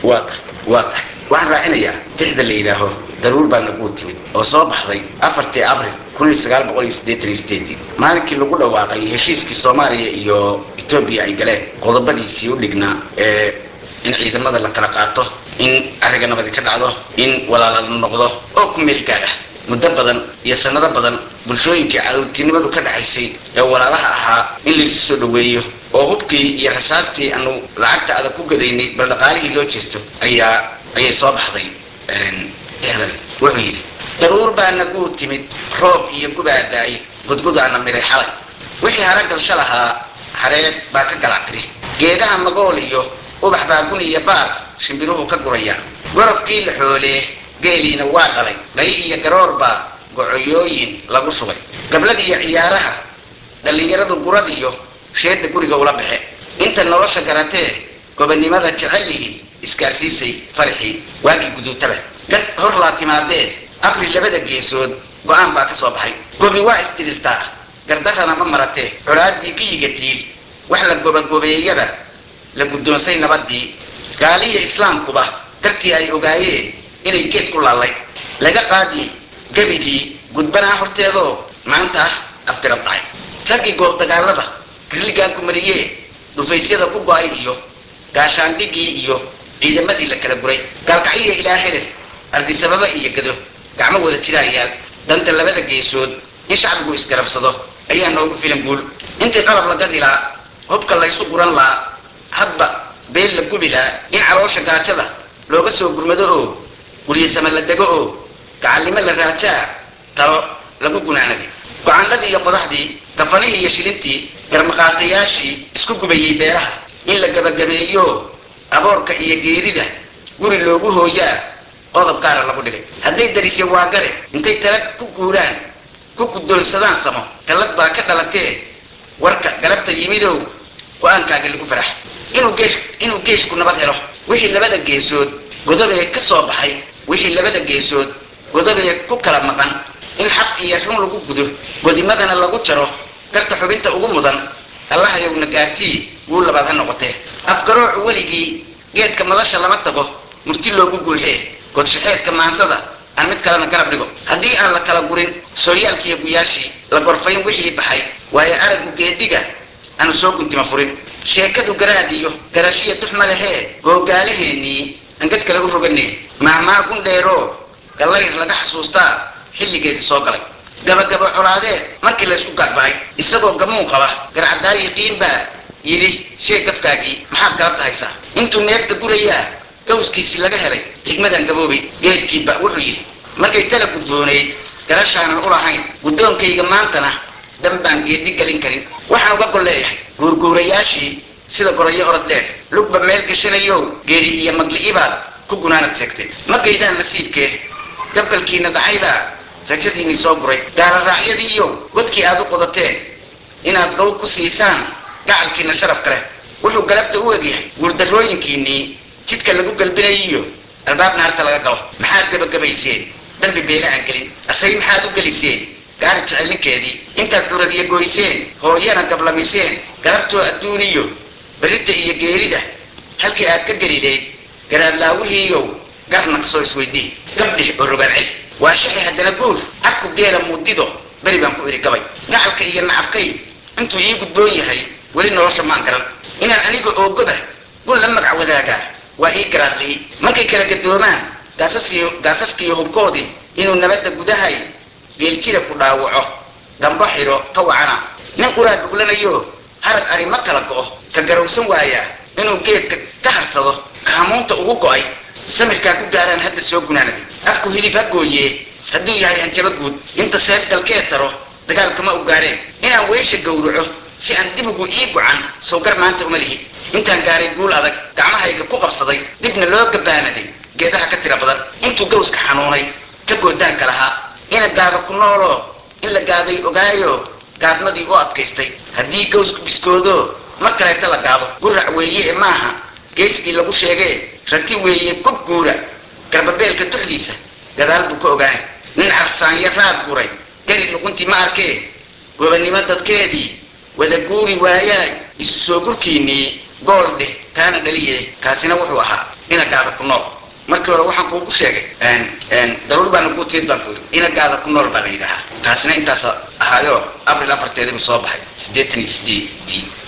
waa tahay waa tahay waxaan raacinayaa tixda la yidhaaho daruur baa nagu timid oo soo baxday afartii abril kun iyo sagaal boqol iyo siddeetan iyo sideedii maalinkii lagu dhawaaqay heshiiskii soomaaliya iyo etoobiya ay galeen qodobadiisii u dhignaa ee in ciidamada la kala qaato in arriga nabadi ka dhacdo in walaala la noqdo oo ku meel gaar ah muddo badan iyo sanado badan bulshooyinkii cadowtinimadu ka dhaxaysay ee walaalaha ahaa in laysu soo dhoweeyo oo hubkii iyo rasaastii aanu lacagta adag ku gadaynay bal dhaqaalihii loo jeesto ayaa ayay soo baxday tixdan wuxuu yidhi daruur baa nagu timid roob iyo gubaa daay gudgudaana miray xalay wixii haragalsha lahaa hareed baa ka galactiri geedaha magool iyo ubax baa gun iyo baar shimbiruhu ka guraya gorofkii la xoolee geeliina waa dhalay dhay iyo garoor baa gocoyooyin lagu sugay gabladiiyo ciyaaraha dhallinyaradu gurad iyo sheedda guriga ula baxe inta nolosha garatee gobonnimada jecelihii isgaarsiisay farixii waagii guduutaba dad hor laa timaadee abril labada geesood go-aan baa ka soo baxay gobi waa isdirirtaa gardarrana ma maratee colaadii giyiga tiil wax la gobagobeeyaba la guddoonsay nabadii gaaliya islaamkuba dartii ay ogaayeen inay geed ku laallay laga qaadi gebigii gudbanaa horteedoo maanta ah afgarab dhacay raggii goob dagaalada rirligaanku mariyee dhufaysyada ku go-ay iyo gaashaandhigii iyo ciidamadii la kala guray gaalkacyiya ilaa herer ardisababa iyo gado gacmo wada jiraayaal danta labada geesood in shacbigu isgarabsado ayaa noogu filan guul intii qalab la gadi laa hubka laysu guran laa hadba beel la gubi laa in caloosha gaajada looga soo gurmado oo guryasama la dego oo gacallimo la raajaa talo lagu gunaanaday go-aanadii iyo qodaxdii gafanihii iyo shilintii garmaqaatayaashii isku gubayey beeraha in la gabagabeeyo aboorka iyo geerida guri loogu hooyaa qodob gaara lagu dhigay hadday darisya waagare intay tala ku guuraan ku guddoonsadaan samo gallad baa ka dhalatee warka galabta yimidow go-aankaaga lagu farax inuu geesh inuu geeshku nabad helo wixii labada geesood godobee ka soo baxay wixii labada geesood godobee ku kala maqan in xaq iyo run lagu gudo godimadana lagu jaro garta xubinta ugu mudan allahayowna gaarsii wuu labaad ha noqotee afgaroocu weligii geedka madasha lama tago murti loogu guuxee godshaxeedka maansada aan mid kalena garab dhigo haddii aan la kala gurin sooyaalkiiyo guyaashii la gorfayn wixii baxay waayo araggu geediga aanu soo guntima furin sheekadu garaadiyo garashiya duxma lehee googaalaheennii aan gad kale u roganee maahmaa gundheeroo gallayr laga xasuustaa xilligeedii soo galay gabagaba colaadeed markii laysku gaadbaay isagoo gamuun qaba garcadaayi qiin baa yidhi sheeg gafkaagii maxaad galabta haysaa intuu neefta gurayaa gawskiisii laga helay xigmadaan gaboobay geedkiiba wuxuu yidhi markay tala gudboonayd garashaanan u lahayn guddoonkayga maantana dan baan geedi gelin karin waxaan uga gol leeyahay guurguurayaashii sida gorayo orod dheer lugba meel gashanayow geeri iyo magli'ibaad ku gunaanad seegtay ma gaydaan nasiibkee gabalkiina dhacaybaa rajadiinii soo guray gaaloraacyadiiyo godkii aad u qodateen inaad gaw ku siisaan gacalkiina sharaf kale wuxuu galabta u egyahay guurdarrooyinkiinnii jidka lagu galbinayiyo albaab naarta laga galo maxaad gabagabayseen dambi beela aan gelin asay maxaad u geliseen gaari jecelninkeedii intaad curadiya goyseen hooyana gablamiseen galabtoo adduuniyo berrinta iyo geerida halkii aad ka gelileyd garaadlaawihiiyow gar naqsoo isweydii gabdhih oo rogaan celi waa shaxi haddana guur cadku geela muudido beri baan ku idhi gabay gacalka iyo nacabkay intuu ii gudboon yahay weli nolosha maan garan inaan aniga oogoba gun la magac wadaagaa waa ii garaadli'i markay kala gadoomaan gaasasiyo gaasaskiiyo hubkoodii inuu nabadda gudahay geeljira ku dhaawaco dambo xidho ka wacana nin quraa duglanayo harag ari ma kala go'o ka garowsan waayaa inuu geedka ka harsado kaamuunta ugu go'ay samirkaa ku gaaraan hadda soo gunaanaday afku hilib ha gooyee hadduu yahay hanjaba guud inta seef galkeed taro dagaalkama u gaareen inaan weysha gowraco si aan dibigu ii gocan sawgar maanta uma lihi intaan gaaray guul adag gacmahayga ku qabsaday dibna loo gabaanaday geedaha ka tira badan intuu gawska xanuunay ka goodaanka lahaa ina gaado ku nooloo in la gaaday ogaayo gaadmadii u adkaystay haddii gawsku biskoodo mar kaleeta la gaado gurac weeye ee maaha geesigii lagu sheegee rati weeye gob guura garbabeelka duxdiisa gadaal buu ka ogaanay nin carsaanya raad guray gari luquntii ma arkee gobannimo dadkeedii wada guuri waayaay isu soo gurkiinnii gool dheh kaana dhaliye kaasina wuxuu ahaa inagaada ku nool markii hore waxaan kuugu sheegay daruur baa nagu timid baan kuuri inagaada ku nool baa la yidhaahaa taasina intaas ahaayo abril afarteedibu soo baxay siddeetan iyo sideedii